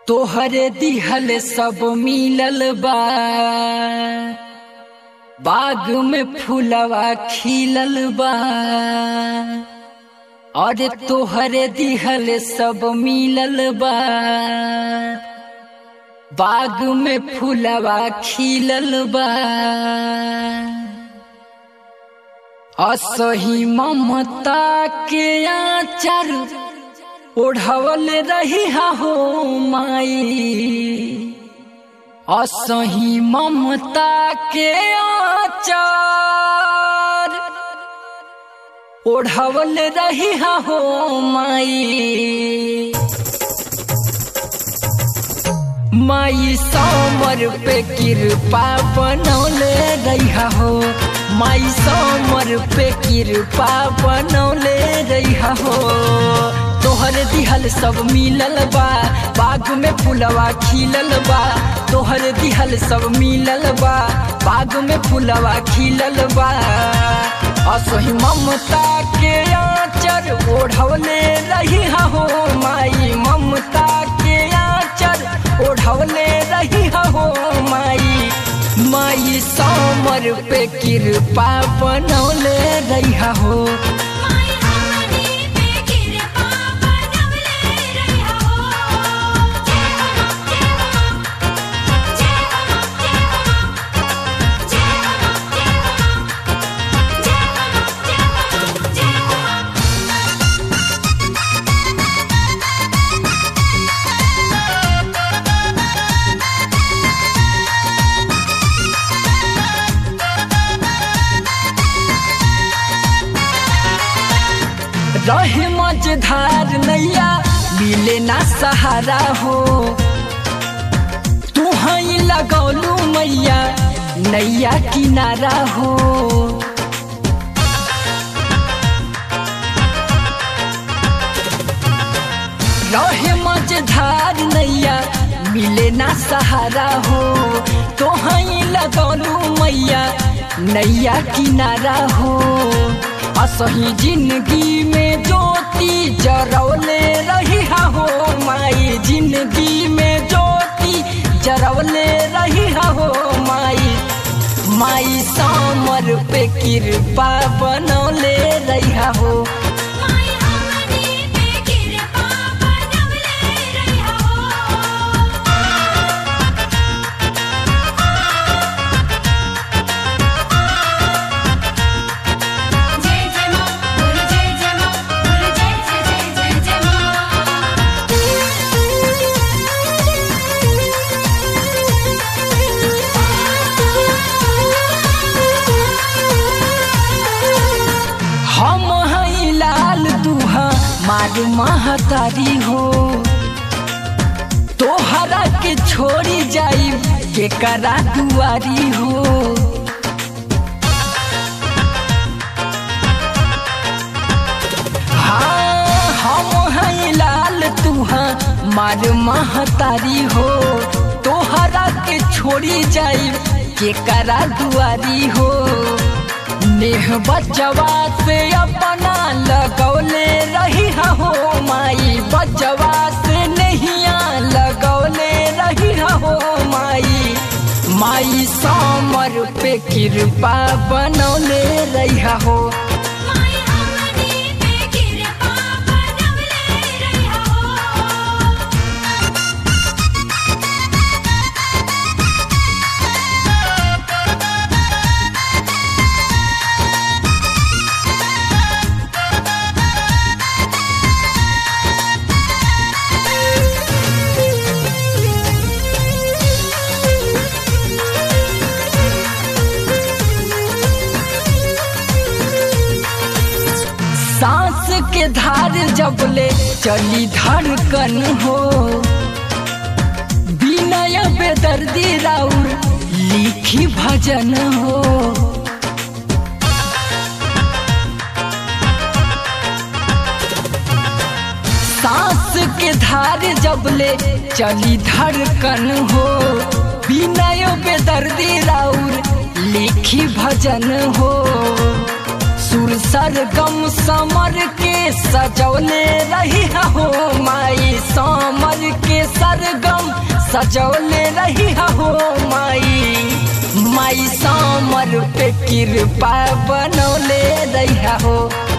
तोहरे दिहल सब मिलल बा बाग में फूलवा खिलल बा अरे तोहरे दिहल सब मिलल बा बाग में फूलवा खिलल बा असही ममता के आचर ओढ़वल रही हो माई असही ममता के आचर ओढ़वल रही हो माई माई समर पे कृपा बनौले रहा हो माई समर पे कृपा बनौले रहा हो तोहर दिहल सब मिलल बा बाग में फुलवा खिलल बा तोहर दिहल सब मिलल बा बाग में फुलवा खिलल बा असही ममता के आचर ओढ़वले रही हो माई ममता के आचर ओढ़वले रही हो माई माई समर पे कृपा बनौले रही हो माई हमनी पे कृपा बनवले रहिया हो जय हो जय हो जय हो जय हो जय हो जय हो जय हो रहे मझधार नैया मिले ना सहारा हो तू हई लगौलू मैया नैया किनारा हो रहे मझधार नैया मिले ना सहारा हो तो हई लगौलू मैया नैया किनारा हो असही जिंदगी में ज्योति जरौले रही हो माई जिंदगी में ज्योति जरौले रही हो माई माई समर पे कृपा बनौले रही हो माई हमनी पे कृपा बनवले रहिया हो जय जय मां बोल जय जय मां बोल जय जय जय जय जय हम हई लाल दुहा मार महतारी हो तोहरा के छोड़ी जाई के करा दुआरी हो हाँ हम हई लाल तुहा मार महतारी हो तोहरा के छोड़ी जाई के करा दुआरी हो नेह बचवा से अपना लगौले रही हो माई बचवा से नहिया लगौले रही हो माई माई समर पे कृपा बनौले रही हो माई हमनी पे कृपा बनवले रहिया हो सांस के धार जबले चली धड़कन हो विनय बेदर्दी राउर लिखी भजन हो सांस के धार जबले चली धड़कन हो विनय बेदर्दी राउर लिखी भजन हो सुर सरगम समर के सजौले रही हो माई समर के सरगम सजौले रही हो माई माई समर पे कृपा बनौले रही हो